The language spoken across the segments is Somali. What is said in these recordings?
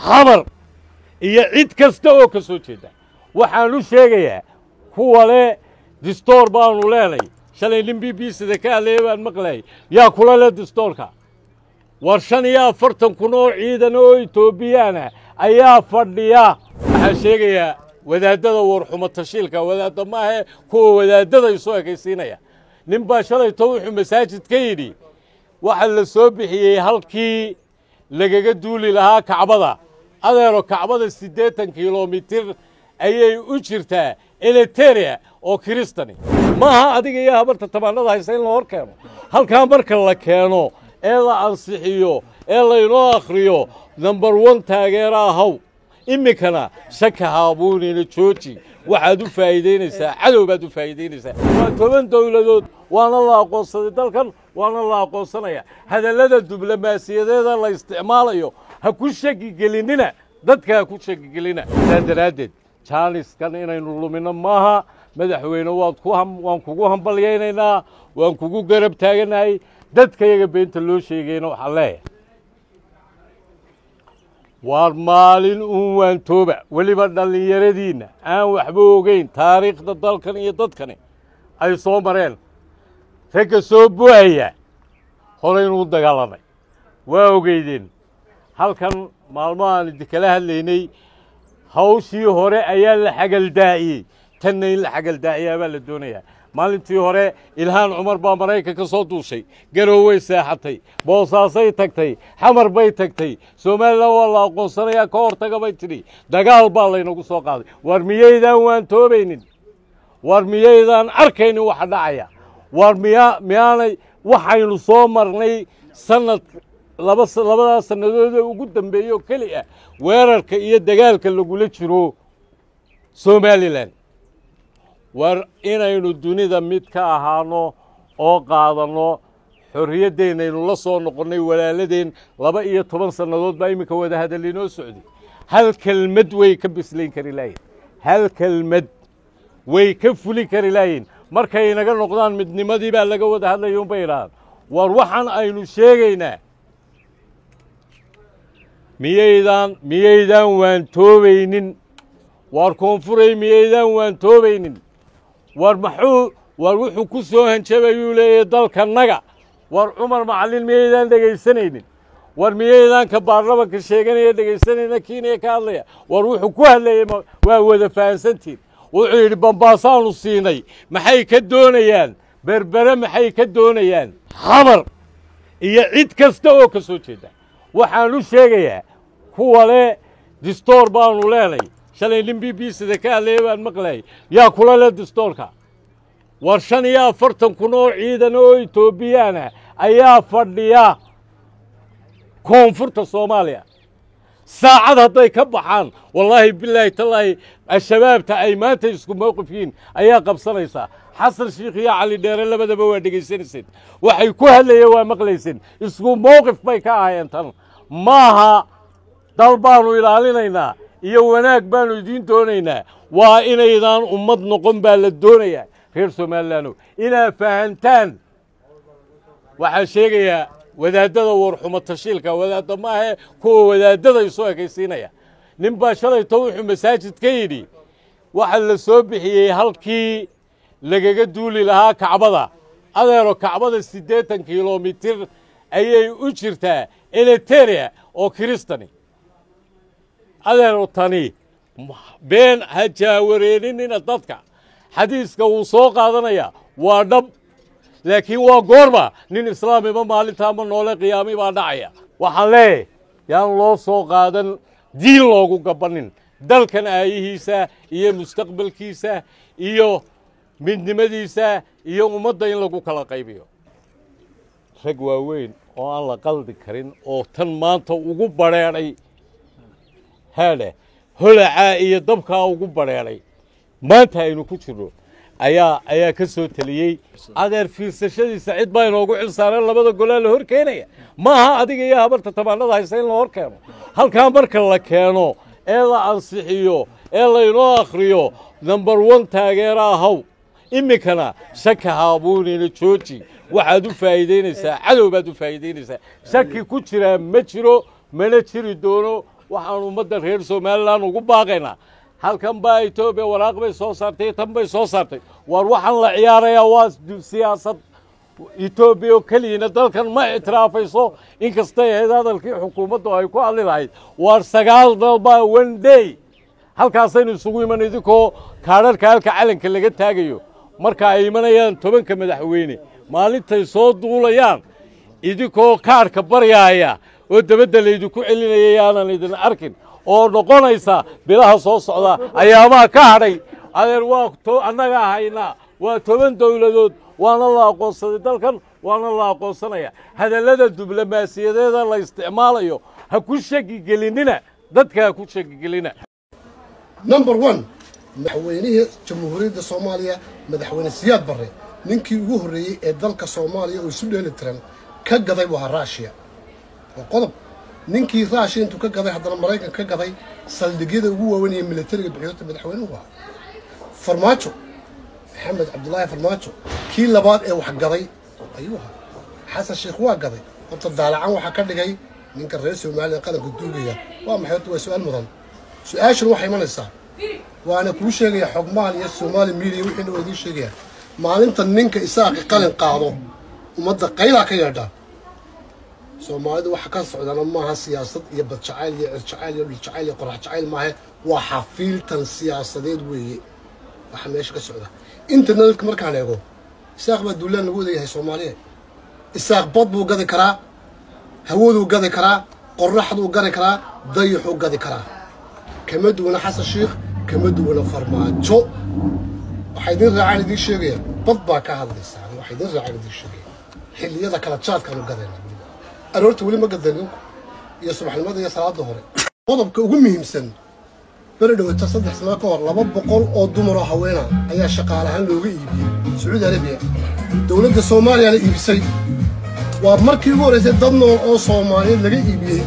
xamar iyo cid kasta oo ka soo jeeda waxaan u sheegayaa kuwa le distoor baanu leenay shalay nin b b sida ka hadlaya baan maqlayay yaa kula le distoorka war shan iyo afartan kun oo ciidan oo etoobiyaana ayaa fadhiya waxaan sheegayaa wadaadada warxumo tashiilka wadaadda maahe kuwa wadaadada isu ekaysiinaya nin baa shalayto wuxuu masaajid ka yidhi waxa la soo bixiyey halkii lagaga duuli lahaa kacbada adeero kacbada siddeetan kilomitir ayay u jirtaa eliteria oo kiristani maaha adiga iyo habarta tabaanada haysa in la hor keeno halkaa marka la keeno ee la ansixiyo ee laynoo akhriyo number one taageera ahaw iminkana shaka haabuunina jooji waxaad u faa'iidaynaysaa cadow baad u faa'iidaynaysaa waa toban dowladood waana la aqoonsaday dalkan waana la aqoonsanaya hadallada diblomaasiyadeeda la isticmaalayo ha ku shaki gelinina dadka ha ku shaki gelina saa daraaddeed jaaniskan inaynu lumino maaha madaxweyne waad ku waan kugu hambalyaynaynaa waan kugu garab taaganahay dadkayaga beenta loo sheegayna waxaan leeyahay waar maalin uun waantooba weliba dhallinyaradiinna aan waxba ogeyn taariikhda dalkan iyo dadkani ay soo mareen ragga soo bu'aya horeynuu dagaalamay waa ogeydeen halkan maalmahaan idinkala hadlaynay hawshii hore ayaa la xagaldaa'iyey tanna in la xagaldaa'iyaa baa la doonayaa maalintii hore ilhaan cumar baa maraykan ka soo duushay garooway seexatay boosaasay tagtay xamar bay tagtay somalilan waa la aqoonsanayaa ka hortaga bay tidhi dagaal baa laynagu soo qaaday war miyaydaan waan toobaynin war miyaydaan arkaynin waxa dhacaya war miyaa miyaanay waxaynu soo marnay sanad laba labadaas sannadood ee ugu dambeeyo keli ah weerarka iyo dagaalka lagula jiro somalilan war inaynu dunida mid ka ahaano oo qaadanno xorriyaddeenaynu la soo noqonnay walaaladeen laba iyo toban sannadood baa iminka wada hadal inoo socday hal kelmad way ka bislayn kari laayiin hal kelmad way ka fuli kari laayiin markay inaga noqdaan midnimadii baa laga wada hadlaya unbay idhahaan war waxaan aynu sheegaynaa miyaydaan miyaydaan waan toobaynin waar koonfuray miyaydaan waan toobaynin war maxuu war wuxuu ku soo hanjabayuu leeyahay dalkannaga war cumar macallin miyaydaan dhegaysanaynin war miyaydaan ka baarlamanka sheeganaya dhegaysanayna kiinaya ka hadlaya war wuxuu ku hadlayay waa wada fahansantiin wuxuu yidhi bambaasaanu siinay maxay ka doonayaan berbere maxay ka doonayaan xamar iyo cid kasta oo ka soo jeeda waxaan u sheegayaa kuwa le distoor baanu leenay shalay nin b b sida ka hadlaya baan maqlayay yaa kula le distoorka war shan iyo afartan kun oo ciidan oo etoobiyaana ayaa fadhiya koonfurta soomaaliya saacad hadday ka baxaan wallaahi bilaahi tallaahi al-shabaabta ay maanta isku mowqif yihiin ayaa qabsanaysaa xasan shiikh iyo cali dheere labadaba waa dhegaysanayseen waxay ku hadlayeen waa maqlayseen isku mowqif bay ka ahaayeen tan maaha dal baanu ilaalinaynaa iyo wanaag baanu idiin doonaynaa waa inaydaan ummad noqon baa la doonayaa reer somalilaano inaad fahantaan waxaa sheegayaa wadaadada warxumo tashiilka wadaadda maahe kuwa wadaadada isu ekaysiinaya nin baa shalayto wuxuu masaajid ka yidhi waxa la soo bixiyey halkii lagaga duuli lahaa kacbada adeero kacbada siddeetan kilomitir ayay u jirtaa eliteria oo kiristani adeero tani been ha jaawareerinina dadka xadiiska wuu soo qaadanayaa waa dhab laakiin waa goorma nin islaamiba maalinta ama noole qiyaami baa dhacaya waxaan leeyahay yaan loo soo qaadan diin loogu gabannin dalkan aayihiisa iyo mustaqbalkiisa iyo midnimadiisa iyo ummadda in lagu kala qaybiyo rag waaweyn oo aan la qaldi karin oo tan maanta ugu badrheedhay haadhe holacaa iyo dabkaa ugu badrheedhay maanta aynu ku jirno ayaa ayaa ka soo teliyey adeer fiirsashadiisa cid baa inoogu xil saareen labada golaa la hor keenaya maaha adiga iyo habarta tabaanada haysa in la hor keeno halkaa marka la keeno ee la ansixiyo ee laynoo akhriyo number one taageera ahaw iminkana shaka haabuunina jooji waxaad u faa'iidaynaysaa cadow baad u faa'iidaynaysaa shaki ku jiraa ma jiro mana jiri doono waxaan ummadda reer somalilan ugu baaqaynaa halkan baa etoobiya waraaq bay soo saartay tan bay soo saartay waar waxaan la ciyaarayaa waa siyaasad etoobiya oo keliyana dalkan ma ictiraafayso inkastay ahayd hadalkii xukuumaddu ay ku hadli lahayd waar sagaal dalbaa one day halkaasaynu isugu iman idinkoo kaadharhka halka calanka laga taagayo marka ay imanayaan tobanka madaxweyne maalintay soo duulayaan idinkoo kaadhka baryaaya oo dabadda laydinku celinaya yaanan idin arkin oo noqonaysa bilaha soo socda ayaamaha ka hadhay adeer waa annagaa haynaa waa toban dowladood waana la aqoonsaday dalkan waana la aqoonsanaya hadallada diblomaasiyadeeda la isticmaalayo ha ku shakigelinina dadka ha ku shakigelina number one madaxweynihii jamhuuriyadda soomaaliya madaxweyne siyaad barre ninkii ugu horreeyey ee dalka soomaaliya oo isu dheeli tiran ka gaday buu ahaa ruushiya waa qodob ninkii ruushiya intuu ka gaday haddana maraykan ka gaday saldhigyada ugu waaweyn ee militariga bixiyota madaxweynuhu ahaa farmaajo maxamed cabdulaahi farmaajo kii labaad ee wax gaday ayuu ahaa xasan sheekh waa gaday horta daalacan waxaa ka dhigay ninka reer somaliya qaranka duugaya waa maxay horta waa su-aal mudan su-aashan waxay imanaysaa waana kuu sheegaya xogmaal iyo soomaali midiya wixiina waa idiin sheegaya maalinta ninka isaaqi qalin qaado ummadda qaylaa ka yeedha soomaalidu waxa ka socdana maaha siyaasad iyo badjacayl iyo cirjacayl iyo dhuljacayl iyo qorax jacayl maahe waa xafiiltan siyaasadeed weeye waxa meesha ka socda internetka markaan eego isaaq baa duulaan lagu wadayahay soomaaliya isaaq bad buu gadi karaa hawaduu gadi karaa qoraxduu gadi karaa dayaxuu gadi karaa kama duwana xasan sheikh kama duwana farmaajo waxaa idin raacaan idiin sheegaya bad baa ka hadlaysaa waxaa idin raacaan idiin sheegaya xilliyada kala jaadkaanu gadayna aroorta weli ma gadanin iyo subaxnimada iyo salaada hore qodobka ugu muhiimsan beri dhawata saddex sano ka hor laba boqol oo dumar oo haweena ayaa shaqaale ahaan looga iibiyey sacuudi arabiya dowladda soomaaliyana iibisay waa markii ugu horraysay dad nool oo soomaaliyeed laga iibiyey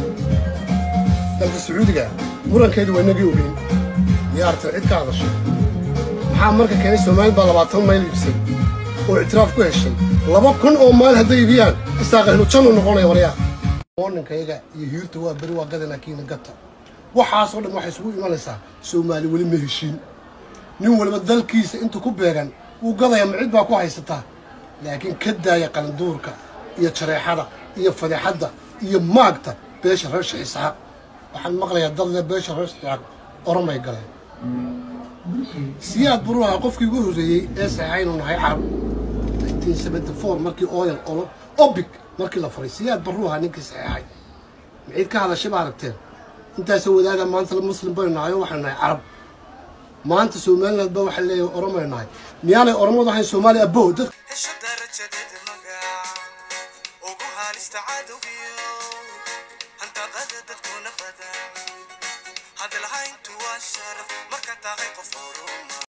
dalka sacuudiga murankeedu waa inagii ogeyn miyaartan cid ka hadashay maxaa marka keenay soomaaliyad baa labaatan mayl iibsay oo ictiraaf ku heshay laba kun oo mayl hadday iibiyaan isaaqahnu jannu noqonaya waryaa mooninkayaga iyo hiirta waa beri waa gadana kiina gata waxaasoo dhan waxay isugu imanaysaa soomaali weli ma heshiin nin waliba dalkiisa intuu ku beegan wuu gadaya ma cid baa ku haysataa laakiin ka daaya qalinduurka iyo jareexada iyo fadeexadda iyo maagta beesha reer sheekh isxaaq waxaan maqlayaa dad le beesha reer isxaaq oromay galeen siyaad buruha qofkii ugu horreeyey ee saxaynu nahay carab markii oyal olo obic markii la furay siyaad baruha ninkii saxeexay maciid ka hadashay ba aragteen intaasoo wadaaga maanta muslim baynu nahay oo waxaynu nahay carab maanta somaliland ba waxaa leeyahay oromaynu nahay miyaanay oromadu ahayn soomaaliya abow dad hesho darajadeeda magac ugu haalista cadowgiyo hantaqada dadkuna badan hadalhayntu waa sharaf marka tahay qof horuma